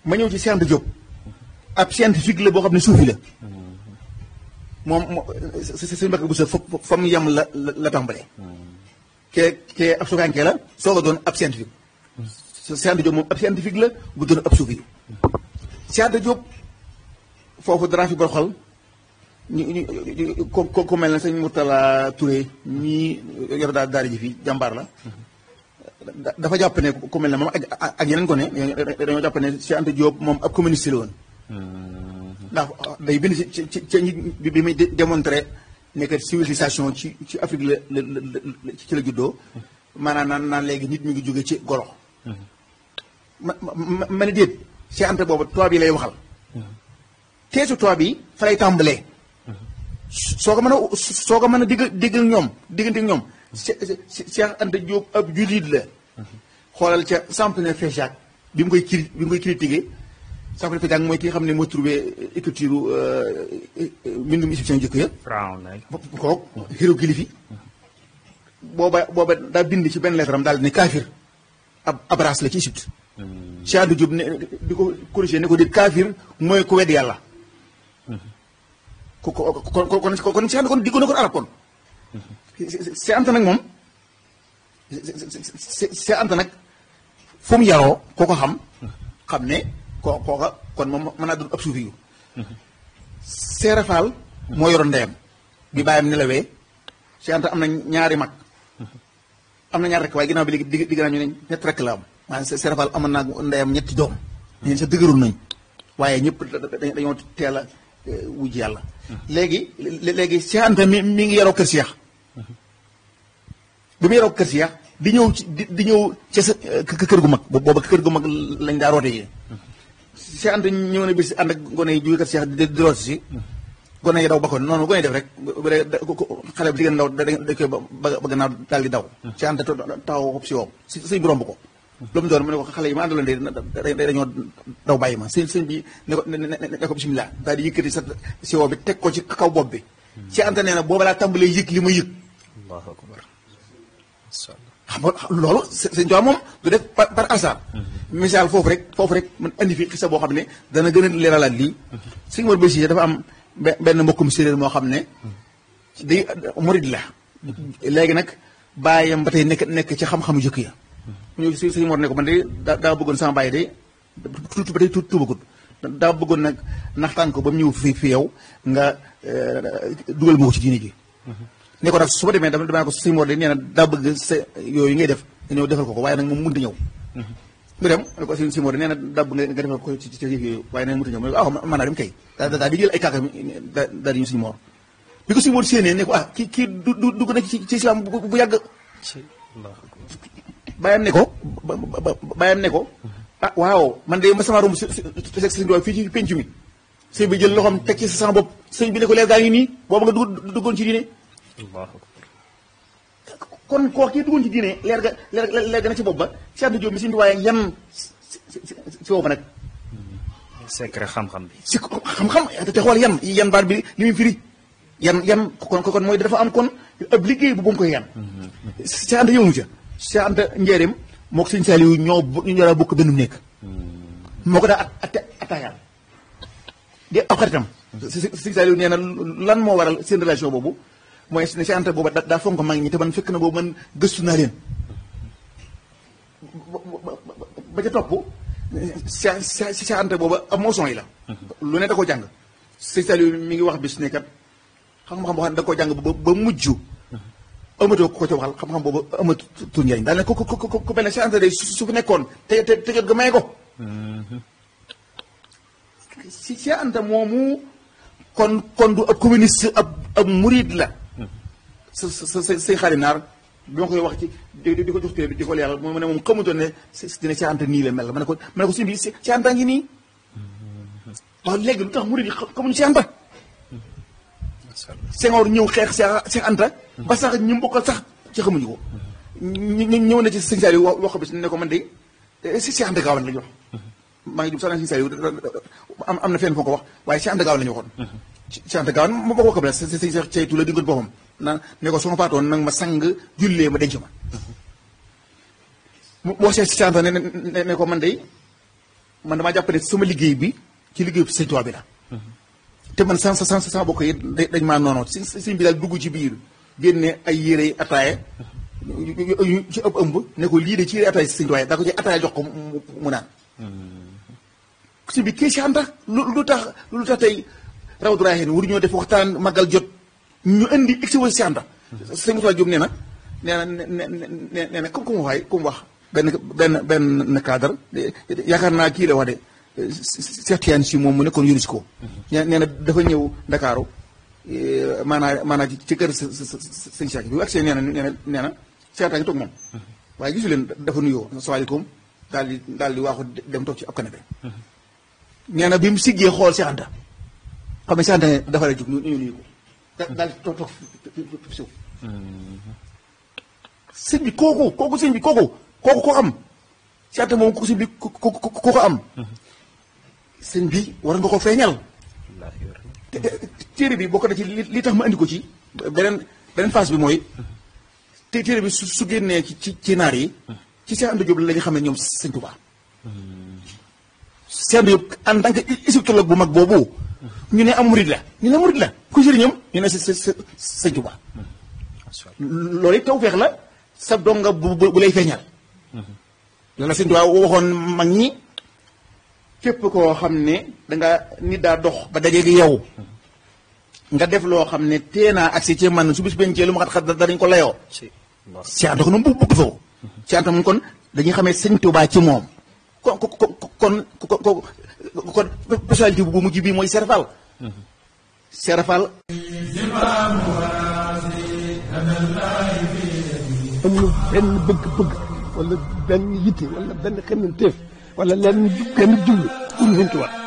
ma ñëw ci Cheikh Anta Diop ab scientifique la boo xam ne suufi la moom moo sëñ Mbacke Bousso fa fa mu yem la la la tàmbalee. kee kee ab suufaankee la soog a doon ab scientifique. Cheikh Anta Diop moom ab scientifique la bu doon ab suufi Cheikh Anta Diop foofu dara fi boroxal ñu ñu ko ko mel ne sëñ Mourtala Touré ñii yor daal daara ji fii jàmbaar la. dafa jàpp ne ku mel ne moom ak ak yeneen ko ne dañoo jàpp ne Cheikh Anta Diop moom ab communiste la woon. ndax day bind ci ci ci bi bi muy démontré ne que civilisation ci ci Afrique la la la ci la juddoo. maanaam naan naan léegi nit mi ngi jóge ci golo. ma ma ma ne déet Cheikh Anta boobu tubaab yi lay waxal. teesu tubaab yi fa lay tàmbalee. soo ko mën a soo ko mën a digg diggal ñoom diggante ñoom. Cheikh Anta Diop ab jullit la. xoolal ca Sampalin Féjac bi mu koy cri bi mu koy critiqué Sampalin Féjac mooy ki nga xam ne moo trouvé écriture mbindum égyptien jëkk ya. kooku hiéroglyphe booba booba daa bind ci benn lettre am daal ne kaafir ab ab race la ci Égypte. Cheikh Anta Diop ne di ko corrigé ne ko déet kaafir mooy ku wedd yàlla. ko ko kon kon kon kon Cheikh Anta kon diggoon na ko arab kon. Cheikh Anta nag moom Cheikh Anta nag fu mu yaroo koo ko xam xam ne koo kooka kon moom mën naa doon ab suufi yu Seera Faal moo yoroon ndeyam bi bàyyam nelawee Cheikh Anta am na ñaari mag am na ñaar rek waaye ginnaaw bi léegi digg digg naa ñu ne ñett rek la am maanaam Seera Faal amoon naa ndeyam ñetti doom ñeen sa dëgërul nañ waaye ñëpp dañoo teel a wujj yàlla léegi léegi Cheikh Anta mi mi ngi yaroo kër Cheikh bi mu yoroo kër si di ñëw ci di ñëw ca sa kër gu mag booba kër gu mag lañ daa roote yi Cheikh Anta ñëw na bis ànd ak gone yi jóge kër Cheikh di di root si gone yi daw ba ko noonu gone yi def rek bu dee xale bi jigéen ndaw da da koy ba gannaaw daal di daw Cheikh Anta taxaw xob si woo si sëñ bi romb ko lu mu doon mu ne ko xale yi ma àndaloon de dañoo daw bàyyi ma sëñ sëñ bi ne ko ne ko bisimilah daal di yëkkati sa si woo bi teg ko ci kaw bopp bi Cheikh Anta nee na booba laa tàmbalee yëg li ma yëg allahu akbar xam nga loolu sëñ Tuubaa moom du def par par hasard. misaal foofu rek foofu rek man andi fi xisa boo xam ne dana gën a leeralaat lii. sëñ Mor Bési dafa am benn mbokkum séeréer moo xam ne. day murid la. léegi nag bàyyam ba tey nekk nekk ci xam-xamu jëkk ya. mu ñëw si sëñ Mor ne ko man de daa daa bëggoon sama bàyyi de tuuti ba tey tuuti tuubagut daa bëggoon nag naxtaan ko ba mu ñëw fi fi yow nga dugal ma ko ci diine ji. ne ko nag su ma demee dama dama ko sëñ Mor de nee na daa bëgg sa yooyu ngay def nga ñëw defal ko ko waaye nag moom mënut a ñëw. mu dem ne ko sëñ Mor de nee na daa bëgg nga defal ko ci ci yooyu waaye nag mënut a ñëw mu ne ko ah mën naa dem kay. daa daa di jël ay kàkka daal di ñu sëñ Mor bi ko sëñ Mor séenee ne ko ah kii kii du du dugg na ci ci islam bu bu yàgg. bàyyam ne ko ba bàyyam ne ko ah waaw man de ma sama romb si si si sëñ fii ci penc mi sëñ bi jël loxoom teg ci sama bopp sëñ bi ne ko leer gaa ngi nii boobu nga dugg duggoon ci diine kon koo kii duggoon ci diine leer ga leer leer ga na ci bopp ba Cheikh Anta Diop mi suñu waaye yan si boobu nag. secret xam-xam bi. si xam-xam te xool yan yan baat bi li muy firi yan yan kon kon mooy dafa am kon ab liggéey bu bu mu koy yan. Cheikh Anta yëngu ca Cheikh Anta njëriñ moo ko sëñ Saliou ñoo ñu war a bokk benn nekk. moo ko daa at attaayaal di ab xaritam. sëñ Saliou nee na lan moo waral seen relation boobu. mooy ne Cheikh Anta booba daa fonk mag ñi te man fekk na boobu man gëstu naa leen ba ca topp Cheikh Cheikh Anta booba ab moson yi la lu ne da ko jàng sëñ Saliou mi ngi wax bis ne kat xam-xam boo xam ne da ko jàng ba ba mujj amatoo ko ca waxal xam-xam boobu amatu njëriñ daal ne ko ko ko ko mel ne Cheikh Anta day su fi nekkoon te te te jot ga may ko si Cheikh Anta moomu kon kon du ab communiste ab ab murid la sa sa sa say xarit naar bi ma koy wax ci di di ko jox téere bi di ko leeral mu ne moom xamutoon ne dina Cheikh Anta nii la mel ma ne ko ma ne ko suñu bi Cheikh Anta ngi nii waaw léegi lu tax murid yi xamuñu Cheikh Anta Senghor ñëw xeex Cheikh Anta ba sax ñu mbokkal sax ci xamuñu ko ñu ñëw na ci sëñ Saliou wax ko bis ne ko man de si Cheikh Anta Gawane la ñu wax maa ngi jub sax na sëñ Saliou am am na fenn foo ko wax waaye Cheikh Anta Gawane la ñu waxoon Cheikh Anta Gawane ma bokk ko sa sëñ Cheikh ceytu la dingoon boppam na ne ko sama faatoon nag ma sang jullee ma denc ma mu wax Cheikh Anta ne ne ko man de man damaa jàpp ne sama liggéey bi ci liggéey Sëñ Tuubaa bi la te man sans sans sans bokk yi dañ maa noonu si sëñ bi daal dugg ci biir génne ay yére ataaye yu ci ëpp ëmb ne ko lii de ci yére ataaye Sëñ Tuubaa daa ko ci ataaye jox ko mu naan si bi kii si xam tax lu lu tax lu tax tey raw duraaxee waru ñoo def waxtaan magal jot ñu indi expo si anta sëñ Moussa Diop nee na nee na nee nee na comme comme waxaay comme wax benn benn benn cadre yaakaar naa kii la wax de Cheikh Tidiane si moom mu nekkoon UNESCO nee na dafa ñëw Ndakaaru maanaa maanaa ci kër sëñ Cheikh bi bu agsee nee na nee na nee na Cheikh Anta ngi toog moom waaye gisu leen dafa nuyoo asalaamaaleykum daal di daal di waaxu dem toog ci ab canapé nee na bi mu siggee xool Cheikh Anta xam ne Cheikh Anta dafa la jóg ñu ñu nuyu ko daal di toog toog fi suuf sëñ bi kooku kooku sëñ bi kooku kooku ko am Cheikh Anta moom ko sëñ bi ko ko am sëñ bi war nga ko feeñal téere bi bokk na ci li tax ma andi ko ci beneen beneen phase bi mooy te téere bi su su génnee ci ci ci naar yi ci Cheikh Anta Diop la ñu xam ne ñoom sëñ Tuubaa Cheikh Anta Diop en tant que égyptologue bu mag boobu ñu ne am murid la ñu ne murid la ku sëriñam ñu ne sëñ Tuubaa loolu it tawfeex la sa donga bu bu lay feeñal la la sëñ Tuubaa waxoon mag ñi képp koo xam ne danga nit daa dox ba dajeeg yow nga def loo xam ne tee naa agsi ci man su bis bencee lu ma xat xat danañ ko layoo Cheikh Anta ko noonu bu bëgg foofu Cheikh Anta moom kon dañuy xamee sëñ Tuubaa ci moom kon kon kon kon personnalité bu mujj bii mooy Serafal Serafal amul benn bëgg-bëgg wala benn yitte wala benn xemmanteef wala lenn benn jublu pour Sëñ Tuubaa